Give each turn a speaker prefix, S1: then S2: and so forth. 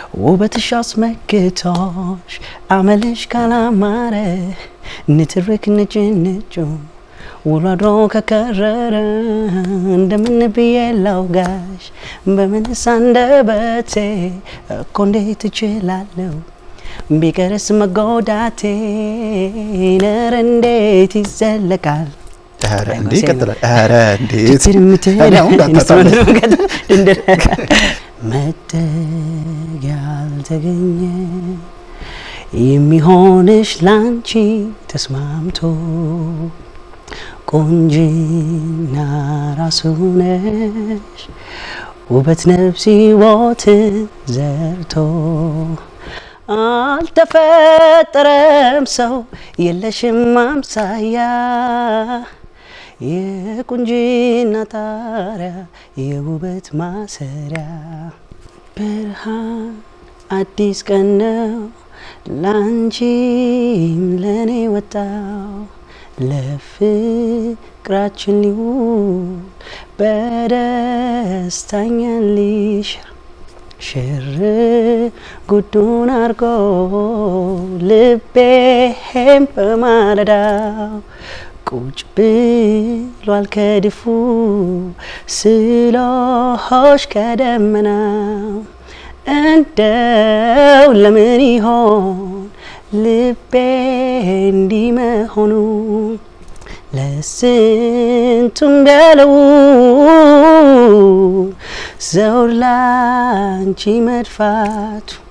S1: ውበትሽ አስመክቶሽ አመልሽ ካላማረ ንትርክ ንጭ ንጩ ውሎ አድሮ ከከረረ እንደምን ብዬ ላውጋሽ በምንስ አንደበቴ እኮ እንዴት እችላለሁ ቢቀርስ መጎዳቴ ነር እንዴት ይዘለቃል
S2: ኧረ እንዴ ይቀጥላል። ኧረ እንዴት
S1: ችግር የምትል
S2: እኔ አሁን እንዳታጣላ።
S1: መደግ ያልተገኘ የሚሆንሽ ላንቺ ተስማምቶ ቆንጅና ራሱ ነሽ ውበት ነፍስ ሕይወትን ዘርቶ አልተፈጠረም ሰው የለሽም አምሳያ የቁንጅና ጣሪያ የውበት ማሰሪያ ብርሃን አዲስ ቀን ነው ላንቺም ለእኔ ወጣው ለፍቅራችን ሊውል በደስታኛን ሊሽር ሽር ጉዱን አርጎ ልቤም በማለዳው ቁጭ ብሏል ከድፉ ስሎሆሽ ከደመናው እንደው ለምን ይሆን ልቤ እንዲህ መሆኑ ለስንቱም ያለው ዘውድ ላንቺ መድፋቱ